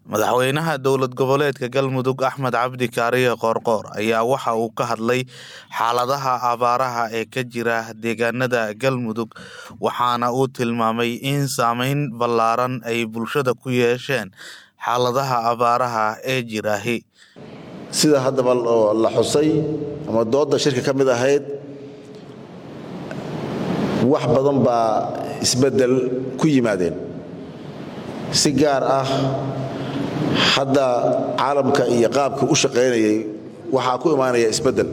madaxweynaha dowlad goboleedka galmudug axmed cabdi kaariye qoorqoor ayaa waxa uu ka hadlay xaaladaha abaaraha ee ka jira deegaanada galmudug waxaana uu tilmaamay in saameyn ballaaran ay bulshada ku yeesheen xaaladaha abaaraha ee jiraahi sida haddaba la xusay ama dooda shirka ka mid ahayd wax badan baa isbeddel ku yimaadeen si gaar ah hadda caalamka iyo qaabka u shaqaynayay waxaa ku imaanaya isbeddel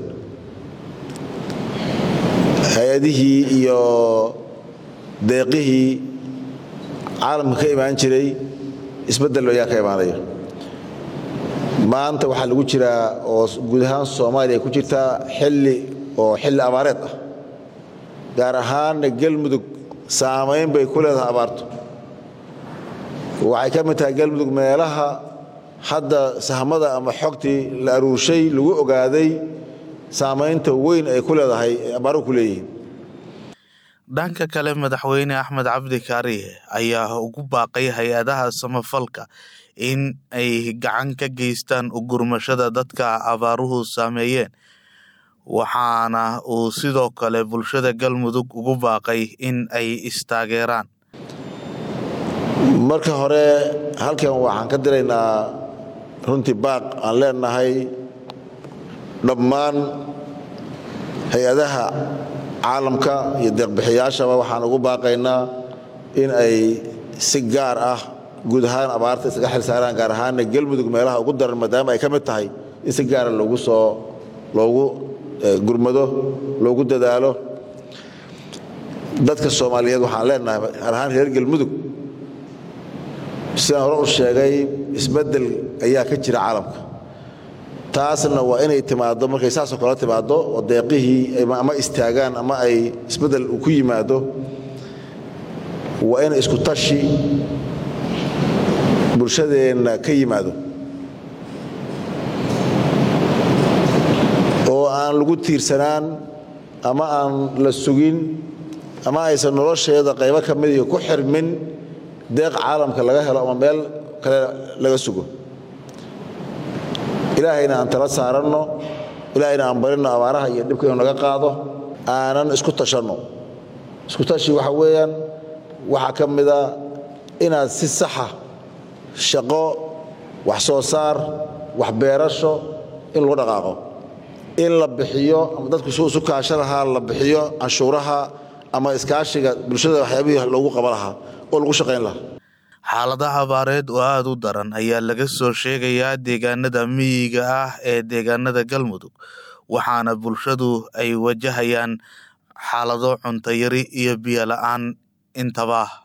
hay-adihii iyo deeqihii caalamka ka imaan jiray isbeddel ayaa ka imaanaya maanta waxaa lagu jiraa oo guud ahaan soomaaliya ku jirtaa xilli oo xilli abaareed ah gaar ahaanna galmudug saamayn bay ku leedahay abaartu waxay ka mid tahay galmudug meelaha hadda sahmada ama xogtii la aruurshay lagu ogaaday saamaynta weyn ay ku leedahay abaaruhu ku leeyihiin dhanka kale madaxweyne axmed cabdi kaariye ayaa ugu baaqay hay-adaha samafalka in ay gacan ka geystaan ugurmashada dadka abaaruhu saameeyeen waxaana uu sidoo kale bulshada galmudug ugu baaqay in ay istaageeraan marka hore halkan waxaan ka diraynaa runtii baaq aan leenahay dhammaan hay-adaha caalamka iyo deeqbixiyaashaba waxaan ugu baaqaynaa in ay si gaar ah guud ahaan abaarta isaga xil saaraan gaar ahaanna galmudug meelaha ugu daran maadaama ay ka mid tahay in si gaara loogu soo loogu gurmado loogu dadaalo dadka soomaaliyeed waxaan leenahay gaar ahaan reer galmudug sidaan hore u sheegay isbeddel ayaa ka jira caalamka taasna waa inay timaaddo markay saasoo kale timaaddo oo deeqihii ama istaagaan ama ay isbeddel ku yimaado waa in isku tashi bulshadeenna ka yimaado oo aan lagu tiirsanaan ama aan la sugin ama aysan nolosheeda qaybo ka mid iyo ku xirmin deeq caalamka laga helo ama meel kale laga sugo ilaahayna aan tala saaranno ilaahayna aan barinno abaaraha iyo dhibka inuu naga qaado aanan isku tashanno isku tashi waxa weeyaan waxaa ka mida inaad si saxa shaqo wax soo saar wax beerasho in lagu dhaqaaqo in la bixiyo ama dadku su isu kaasho lahaa la bixiyo canshuuraha ama iskaashiga bulshada waxyaabihii loogu qaba lahaa oo lagu shaqayn lahaa xaaladaha abaareed oo aada u daran ayaa laga soo sheegayaa deegaanada miyiga ah ee deegaanada galmudug waxaana bulshadu ay wajahayaan xaalado cunto yari iyo biyo la-aan intaba